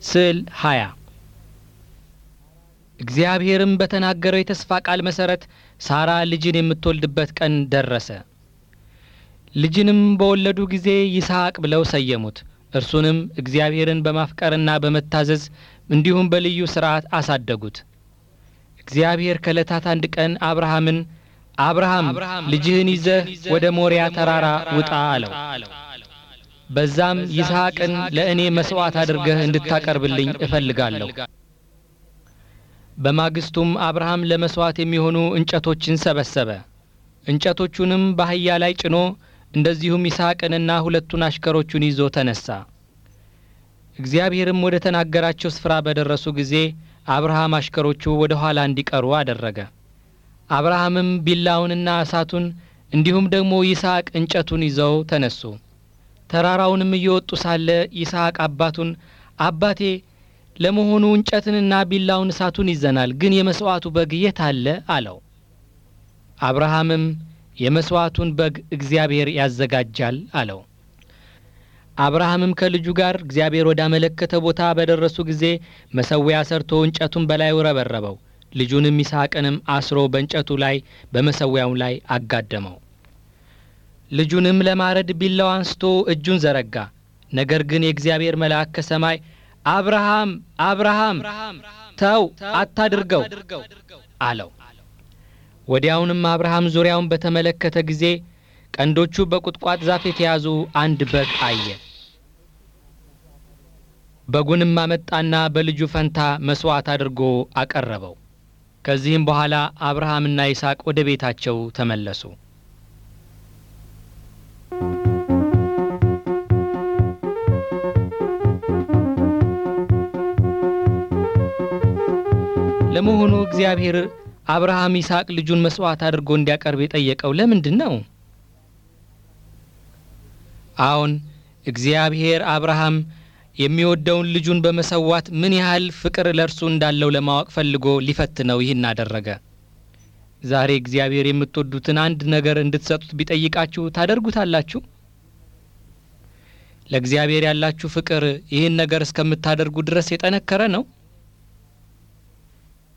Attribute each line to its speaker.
Speaker 1: ስዕል ሃያ እግዚአብሔርም በተናገረው የተስፋ ቃል መሠረት ሳራ ልጅን የምትወልድበት ቀን ደረሰ። ልጅንም በወለዱ ጊዜ ይስሐቅ ብለው ሰየሙት። እርሱንም እግዚአብሔርን በማፍቀርና በመታዘዝ እንዲሁም በልዩ ሥርዓት አሳደጉት። እግዚአብሔር ከዕለታት አንድ ቀን አብርሃምን አብርሃም ልጅህን ይዘህ ወደ ሞሪያ ተራራ ውጣ አለው። በዛም ይስሐቅን ለእኔ መሥዋዕት አድርገህ እንድታቀርብልኝ እፈልጋለሁ። በማግስቱም አብርሃም ለመሥዋዕት የሚሆኑ እንጨቶችን ሰበሰበ። እንጨቶቹንም በአህያ ላይ ጭኖ እንደዚሁም ይስሐቅንና ሁለቱን አሽከሮቹን ይዞ ተነሣ። እግዚአብሔርም ወደ ተናገራቸው ስፍራ በደረሱ ጊዜ አብርሃም አሽከሮቹ ወደ ኋላ እንዲቀሩ አደረገ። አብርሃምም ቢላውንና እሳቱን እንዲሁም ደግሞ ይስሐቅ እንጨቱን ይዘው ተነሱ። ተራራውንም እየወጡ ሳለ ይስሐቅ አባቱን አባቴ ለመሆኑ እንጨትንና ቢላውን እሳቱን ይዘናል፣ ግን የመሥዋዕቱ በግ የት አለ? አለው። አብርሃምም የመሥዋዕቱን በግ እግዚአብሔር ያዘጋጃል አለው። አብርሃምም ከልጁ ጋር እግዚአብሔር ወዳመለከተ ቦታ በደረሱ ጊዜ መሠዊያ ሰርቶ እንጨቱን በላዩ ረበረበው። ልጁንም ይስሐቅንም አስሮ በእንጨቱ ላይ በመሠዊያው ላይ አጋደመው። ልጁንም ለማረድ ቢላው አንስቶ እጁን ዘረጋ። ነገር ግን የእግዚአብሔር መልአክ ከሰማይ አብርሃም አብርሃም ተው አታድርገው አለው። ወዲያውንም አብርሃም ዙሪያውን በተመለከተ ጊዜ ቀንዶቹ በቁጥቋጥ ዛፍ የተያዙ አንድ በግ አየ። በጉንም አመጣና በልጁ ፈንታ መሥዋዕት አድርጎ አቀረበው። ከዚህም በኋላ አብርሃምና ይስሐቅ ወደ ቤታቸው ተመለሱ። ለመሆኑ እግዚአብሔር አብርሃም ይስሐቅ ልጁን መሥዋዕት አድርጎ እንዲያቀርብ የጠየቀው ለምንድን ነው? አዎን እግዚአብሔር አብርሃም የሚወደውን ልጁን በመሰዋት ምን ያህል ፍቅር ለእርሱ እንዳለው ለማወቅ ፈልጎ ሊፈትነው ይህን አደረገ። ዛሬ እግዚአብሔር የምትወዱትን አንድ ነገር እንድትሰጡት ቢጠይቃችሁ ታደርጉታላችሁ? ለእግዚአብሔር ያላችሁ ፍቅር ይህን ነገር እስከምታደርጉ ድረስ የጠነከረ ነው?